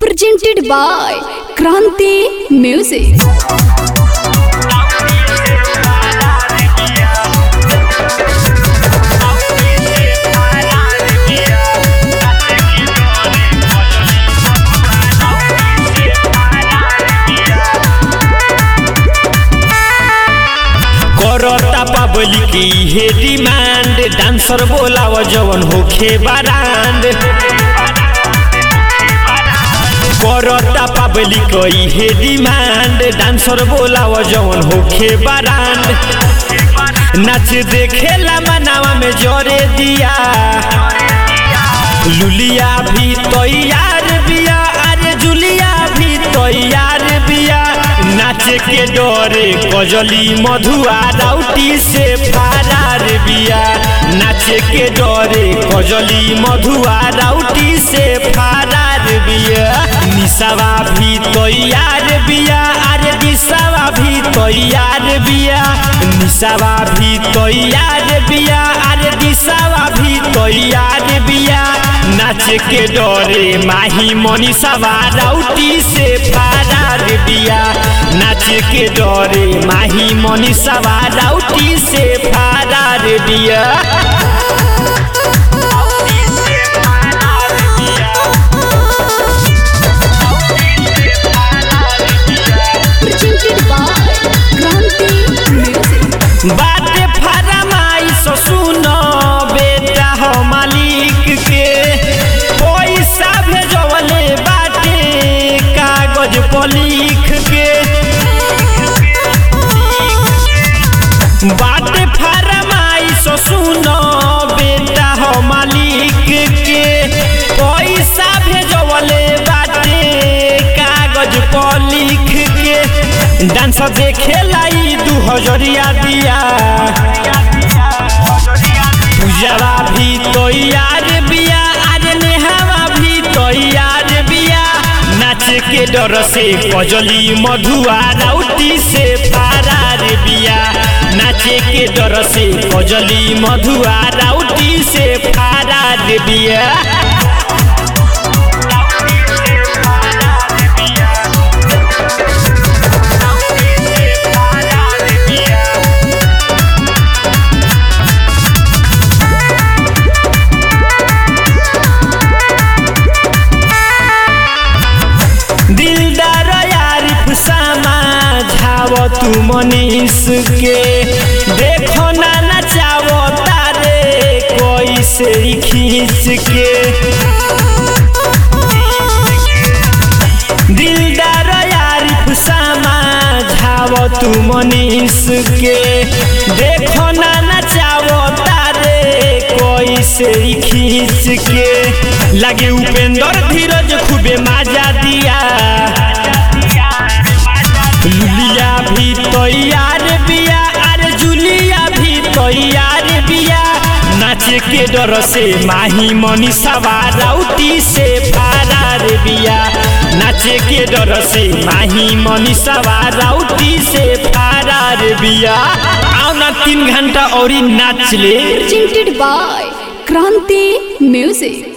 presented by Kranti Music. करता public हे demand dancer बोलाव जवन होखे बारांड करता पब्लिक हे डिमांड डांसर बोलाव जवन होखे बारांड नाच देखेला मनावा में जोरे दिया लुलिया भी तैयार बिया अरे जुलिया भी तैयार बिया नाच के डरे कजली मधुआ राउटी से फरार बिया नाच के डरे कजली मधुआ राउटी से फरार बिया निसावा भी तैयार बिया अरे निसावा भी तैयार बिया निसावा भी तैयार बिया अरे निसावा भी तैयार बिया नाच के डरे माही मनीषावा राउटी से फरार बिया नाच के डरे माही मनीषावा राउटी से फरार बिया Presented by Kranti Music. बाटे फरमाइश सुन बेटा हो मालिक के पैसा भेजवले बाटे कागज पर लिख के बाटे फरमाइश सुन बेटा हो मालिक के पैसा भेजवले बाटे कागज पर लिख के डांस देखे लाई दू हजरिया दिया पूजवा भी तैयार बिया अरे नेहावा भी तैयार बिया नाच के डर से कजली मधुआ राउटी से फरार बिया नाच के डर से कजली मधुआ राउटी से फरार बिया दिलदार यारिफ सामा झाव तू मनीष के देखो ना नचावो तारे कोई से खींच के दिलदार यारिफ सामा झाव तू मनीष के देखो ना नचावो तारे कोई से खींच के लगे उपेंद्र धीरज खूबे माजा दिया लुलिया भी तैयार बिया अरे जुलिया भी तैयार बिया नाच के डर से माही मनीषावा राउटी से फरार बिया नाच के डर से माही मनीषावा राउटी से फरार बिया आओ ना तीन घंटा और नाच ले Presented by Kranti Music.